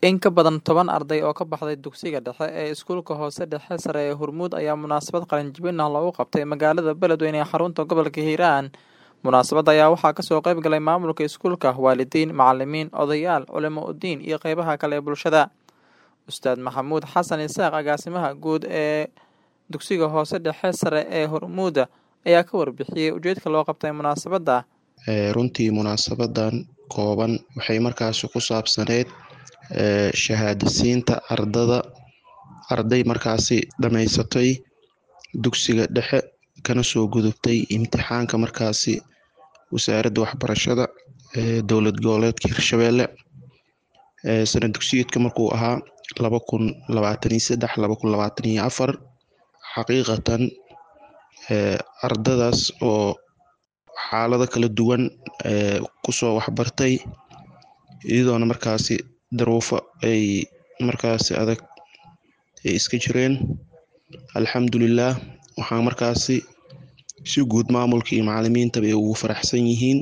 In ka badan toban arday oo ka baxday dugsiga dhexe ee iskuulka hoose dhexe sare ee Hormuud ayaa munaasabad qalinjebin ah loogu qabtay magaalada Beledweyne ee xarunta gobolka Hiiraan. Munaasabadda ayaa waxaa kasoo qayb galay maamulka iskuulka, waalidiin, macalimiin, odayaal, culimo udiin iyo qeybaha kale ee bulshada. Ustaad Maxamuud Xasan Isaaq, agaasimaha guud ee dugsiga hoose dhexe sare ee Hormuud ayaa ka warbixiyey ujeedka loo qabtay munaasabadda. runtii munaasabadan kooban waxay markaasi ku saabsaneyd shahaadasiinta ardada arday markaasi dhamaysatay dugsiga dhexe kana soo gudubtay imtixaanka markaasi wasaaradda waxbarashada ee dowlad goboleedka hirshabelle sana dugsiyeedka markuu ahaa laba kun labaatan iyo saddex laba kun labaatan iyo afar xaqiiqatan ardadaas oo xaalado kala duwan kusoo waxbartay iyadoona markaasi daruufo ay markaasi adag ay iska jireen alxamdulilah waxaa markaasi si guud maamulka iyo macalimiintaba ay ugu faraxsan yihiin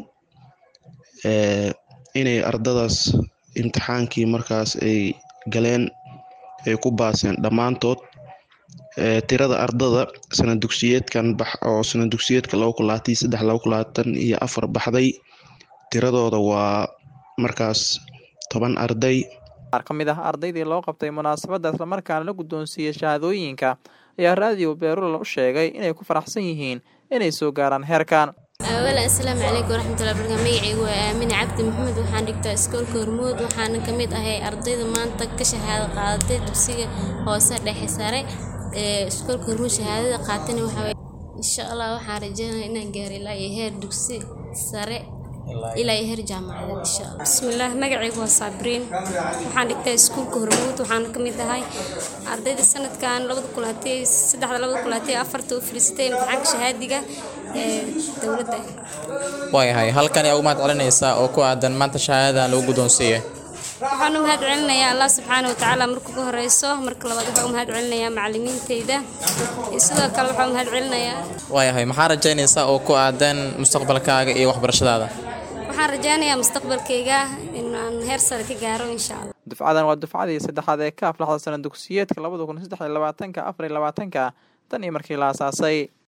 inay ardadaas imtixaankii markaas ay galeen ay ku baaseen dhammaantood tirada ardada sana dugsiyeedkan bax oo sana dugsiyeedka laba kun labaatan iyo saddex laba kun labaatan iyo afar baxday tiradooda waa markaas toban arday qaar ka mid ah ardaydii loo qabtay munaasabadda islamarkaana la guddoonsiiyey shahaadooyinka ayaa raadiyo beerula u sheegay inay ku faraxsan yihiin inay soo gaaraan heerkan awalan asalaamu calaykum waraxmatullahi barakaatu magacaygu waa aamine cabdi maxamed waxaan dhigtaa iskoolka hormuud waxaana ka mid ahay ardayda maanta ka shahaado qaadatay dugsiga hoose dhexe sare ee iskoolka hormuud shahaadada qaatana waxaa insha allah waxaan rajeynaya inaan gaaro ilaa iyo heer dugsi sare ilaa iyo heer jaamacadeed insha allah bismillaah magacaygu waa saabriin waxaan dhigtaa iskuulka hormuud waxaana ka mid ahay ardayda sanadkan labada kulaatay saddexda labada kulaatay afarta u fadhiisatay imtixaanka shahaadiga ee dowladda waayahay halkan ayaa ugu mahad celinaysaa oo ku aadan maanta shahaadadan lagu guddoonsiiyey waxaan u mahad celinayaa allah subxaana watacaala marka ugu horeyso marka labaad waxaan u mahad celinayaa macalimiinteyda iyo sidoo kale waxaan u mahad celinayaa waayahay maxaa rajaynaysaa oo ku aadan mustaqbalkaaga iyo waxbarashadaada waxaan rajaynayaa mustaqbalkayga inaan heer sare ka gaaro insha allah dufcadan waa dufcadii saddexaad ee ka aflaxda sana dugsiyeedka labada kun saddex iyo labaatanka afar iyo labaatanka tan iyo markii la aasaasay